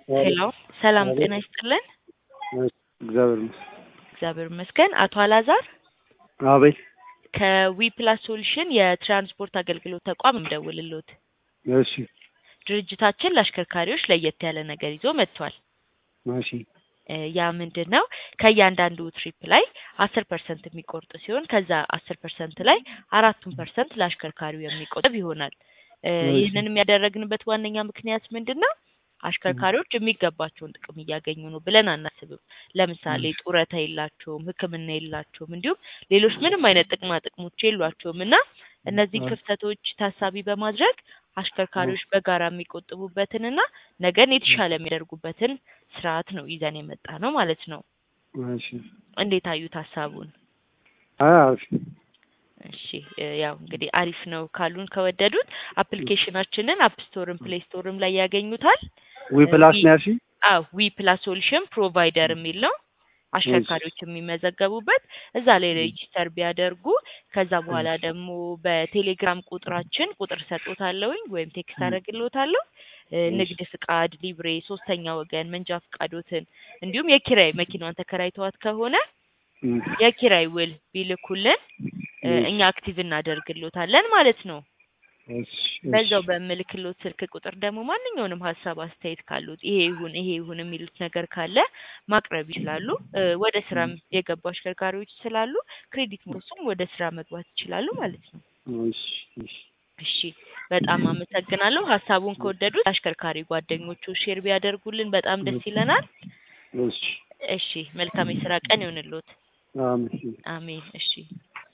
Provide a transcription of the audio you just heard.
ሄሎ ሰላም አቤት። ጤና ይስጥልን። እግዚአብሔር ይመስገን። እግዚአብሔር ይመስገን። አቶ አላዛር አቤት። ከዊ ፕላስ ሶሉሽን የትራንስፖርት አገልግሎት ተቋም እንደውልሎት እሺ ድርጅታችን ለአሽከርካሪዎች ለየት ያለ ነገር ይዞ መጥቷል። እሺ እ ያ ምንድን ነው? ከእያንዳንዱ ትሪፕ ላይ አስር ፐርሰንት የሚቆርጥ ሲሆን ከዛ አስር ፐርሰንት ላይ አራቱን ፐርሰንት ለአሽከርካሪው የሚቆጥብ ይሆናል። እ እሺ። ይህንንም ያደረግንበት ዋነኛ ምክንያት ምንድን ነው? አሽከርካሪዎች የሚገባቸውን ጥቅም እያገኙ ነው ብለን አናስብም። ለምሳሌ ጡረታ የላቸውም፣ ሕክምና የላቸውም፣ እንዲሁም ሌሎች ምንም አይነት ጥቅማ ጥቅሞች የሏቸውም እና እነዚህ አ- ክፍተቶች ታሳቢ በማድረግ አሽከርካሪዎች በጋራ የሚቆጥቡበትንና ነገን የተሻለ የሚያደርጉበትን ስርዓት ነው ይዘን የመጣ ነው ማለት ነው። እሺ እንዴት አዩት ሀሳቡን? አይ አሪፍ እሺ እ ያው እንግዲህ አሪፍ ነው ካሉን ከወደዱት አፕሊኬሽናችንን አፕ ስቶርም ፕሌይ ስቶርም ላይ ያገኙታል። ዊ ፕላስ ዊ- ነው ያልሽኝ? አዎ ዊ ፕላስ ሶሉሽን ፕሮቫይደር የሚል ነው። አሽከርካሪዎች የሚመዘገቡበት እዛ ላይ ሬጂስተር ቢያደርጉ ከዛ በኋላ ደግሞ በቴሌግራም ቁጥራችን ቁጥር ሰጦታለሁኝ ወይም ቴክስት አደርግልዎታለሁ እ ንግድ ፍቃድ፣ ሊብሬ፣ ሶስተኛ ወገን መንጃ ፍቃዶትን እንዲሁም የኪራይ መኪናዋን ተከራይተዋት ከሆነ እም፣ የኪራይ ውል ቢልኩልን እ እሺ። እኛ አክቲቭ እናደርግልዎታለን ማለት ነው። እሺ በዛው በምልክሎት ስልክ ቁጥር ደግሞ ማንኛውንም ሀሳብ አስተያየት ካሉት ይሄ ይሁን ይሄ ይሁን የሚሉት ነገር ካለ ማቅረብ ይችላሉ። እ ወደ ስራም የገቡ አሽከርካሪዎች ስላሉ ክሬዲት ሞሱም ወደ ስራ መግባት ይችላሉ ማለት ነው። እሺ እሺ እሺ በጣም አመሰግናለሁ። ሀሳቡን ከወደዱት አሽከርካሪ ጓደኞቹ ሼር ቢያደርጉልን በጣም ደስ ይለናል። እሺ እሺ መልካም የስራ ቀን ይሁንልዎት። አሜን። አሜን። እሺ